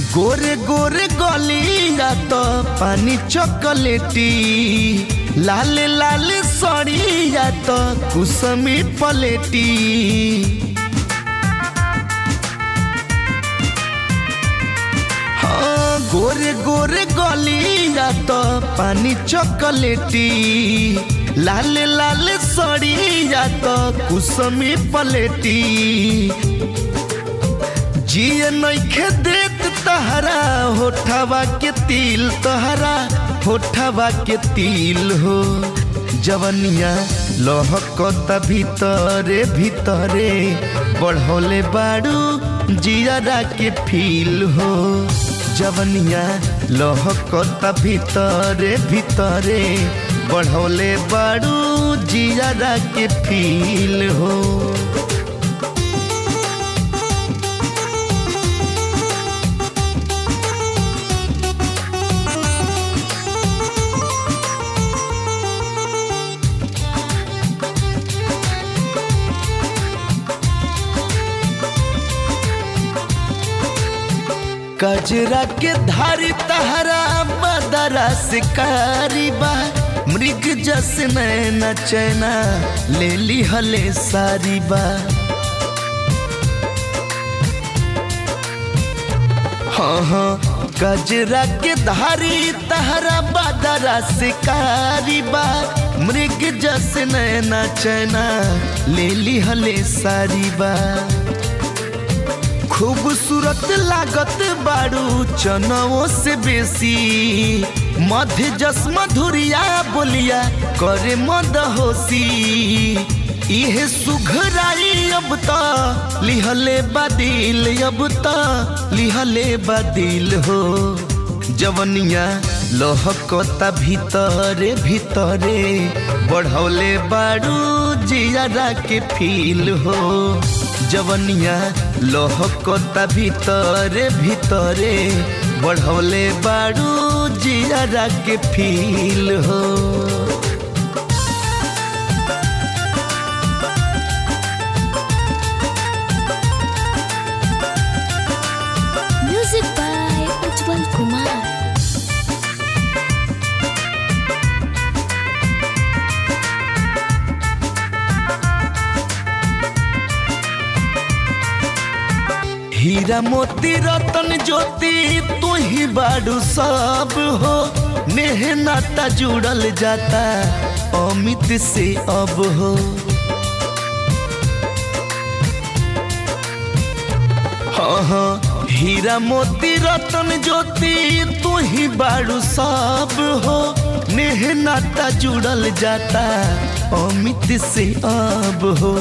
गोरे गोरे गलिया तो पानी चॉकलेटी लाल लाल सड़िया तो कुसमी पलेटी हाँ गोरे गोरे गलिया तो पानी चॉकलेटी लाल लाल सड़िया तो कुसमी पलेटी जिए नइखे देत तहरा होठवा के तिल तहरा होठवा के तिल हो जवनिया लहकता भीतरे भीतरे बढ़ौले बाड़ू जियरा के फील हो जवनिया लहकता भीतरे भीतरे बढ़ौले बाड़ू जियरा के फील हो कजरा के धारी तहरा बदरा शिकारी बा मृग जस नैना चैना ले ली हले सारी बा हाँ हाँ गजरा के धारी तहरा बदरा शिकारी बा मृग जस नैना चैना ले ली हले सारी बा खूबसूरत लागत बाड़ू चनवों से बेसी मध्य जस मधुरिया बोलिया करे मद होसी इहे सुघराई अब त लिहले बदिल अब त लिहले बदिल हो जवनिया लहकता भीतरे भीतरे बढ़ौले बाड़ू जियारा के फील हो जवनिया लहकता भीतरे भीतरे बढ़ौले बाड़ू जियारा के फील हो Music by Ujjwal Kumar. हीरा मोती रतन ज्योति तू ही बाड़ू सब हो मेहनता जुड़ल जाता अमित से अब हो हाँ हाँ हीरा मोती रतन ज्योति तू ही बाड़ू सब हो मेहनता जुड़ल जाता अमित से अब हो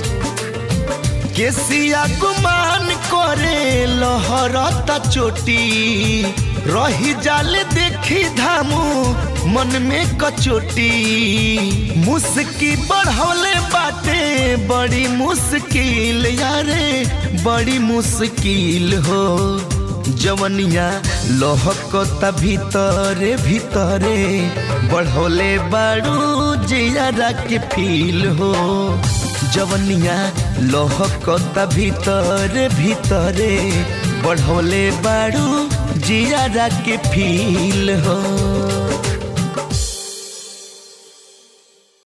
केसिया गुमान करे लहरता चोटी रही जाल देखी धामू मन में कचोटी मुस्की बढ़ौले बाटे बड़ी मुश्किल यारे बड़ी मुश्किल हो जवनिया लहकता भीतरे भीतरे बढ़ौले बाड़ू जियारा के फील हो जवनिया लहकता भीतरे भीतरे बढ़ौले बाड़ू जियारा के फील हो